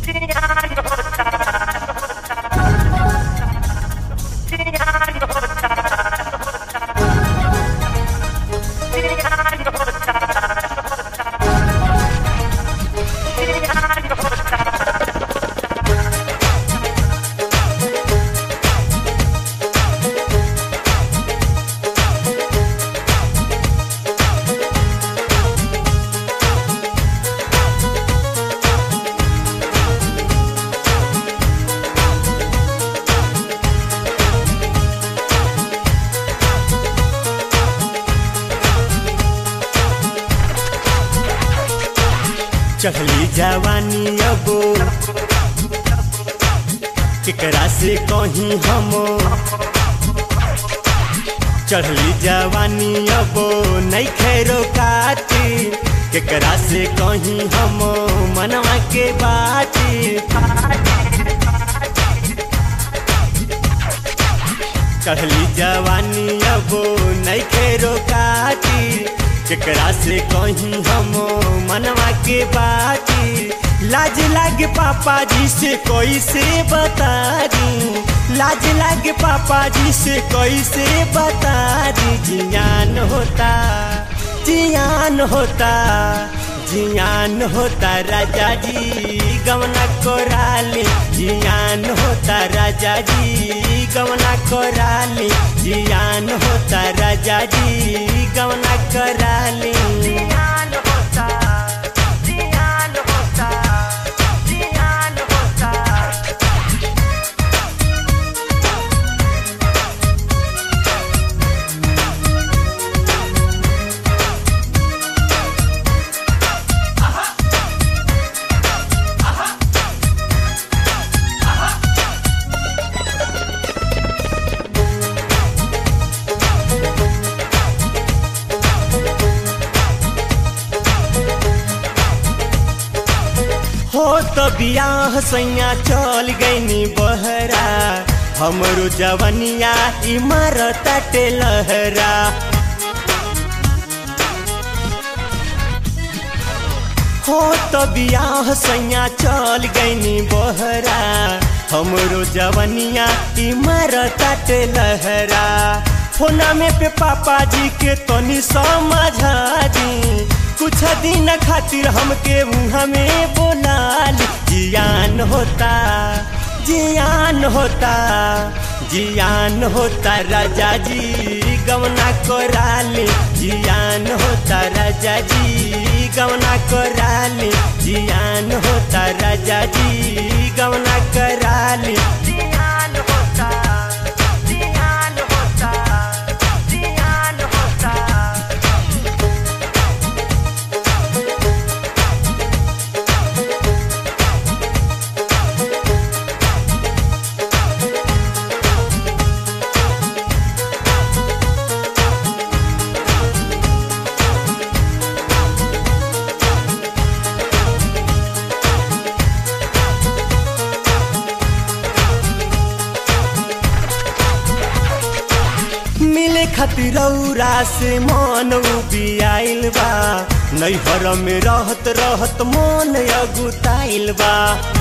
चढ़ली जवानी अबो केकरा से कहीं हम चढ़ली जवानी अबो नहीं खैरो काटी केकरा से कहीं हम मनवा के बाती चढ़ली जवानी अबो नहीं खैरो काटी केकरा से कहीं हम मनवा के बाती लाज लागे पापा जी से कैसे बता दी लाज लागे पापा जी से कैसे बता दी जियान होता जियान होता जियान होता राजा जी गमना कोराली जियान होता राजा जी गमना कोराली जियान होता राजा जी गमना कराली जियान होता जियान होता जियान होता हो तो बियाह सैया चल गईनी बहरा हमरो जवनिया इमारत लहरा हो तो बियाह सैया चल गईनी बहरा हमरो जवनिया इमारत लहरा फोना में पे पापा जी के तनी समझा दी कुछ दिन खातिर हमके मुँह में बोलाल जियान होता जियान होता जियान होता राजा जी गमना कोराली जियान होता राजा जी गमना कोराली जियान होता राजा जी गमना कराली जियान होता जियान होता जियान होता मिले खातिर रौरा से मन उबियाइल बा नैहर में रहत रहत मन अगुताइल बा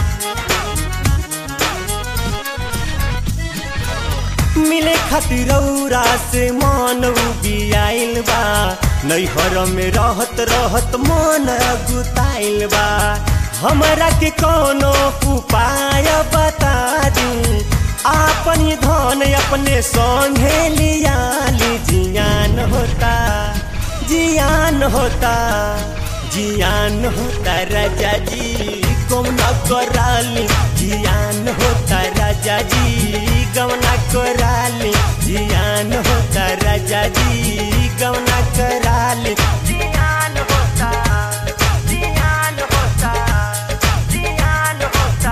मिले खातिर रौरा से मन उबियाइल बा नैहर में रहत रहत मन अगुताइल बा हमरा के कोनो उपाय बता दी आपन ये धन अपने संगे लियाली जियान होता जियान होता जियान होता राजा जी गमना कराली जियान होता राजा जी गमना कराली जियान होता राजा जी गमना कराली जियान होता जियान होता जियान होता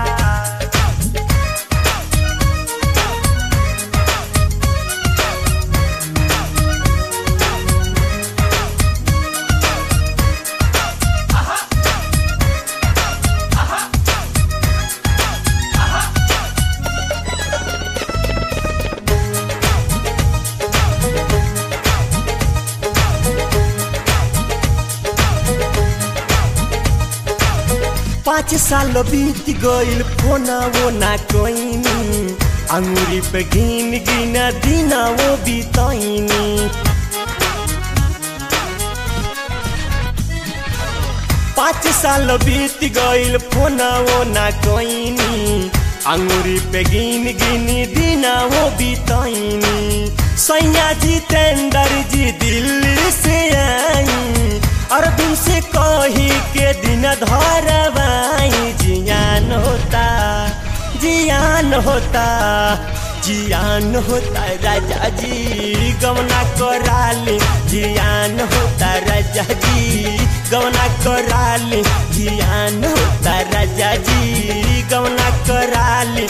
पाँच साल बीत गइल फोना वो ना कोइनी अंगुरी पे गिन गिन दिना वो बितैनी पाँच साल बीत गइल फोना वो ना कोइनी अंगुरी पे गिन गिन दिना वो बितैनी सैया जितेंद्र जी दिल्ली से आई अरबिन से कही के दिन धरवाई जियान होता जियान होता जियान होता राजा जी गमना कराली जियान होता राजा जी गमना कराली जियान होता राजा जी गमना कराली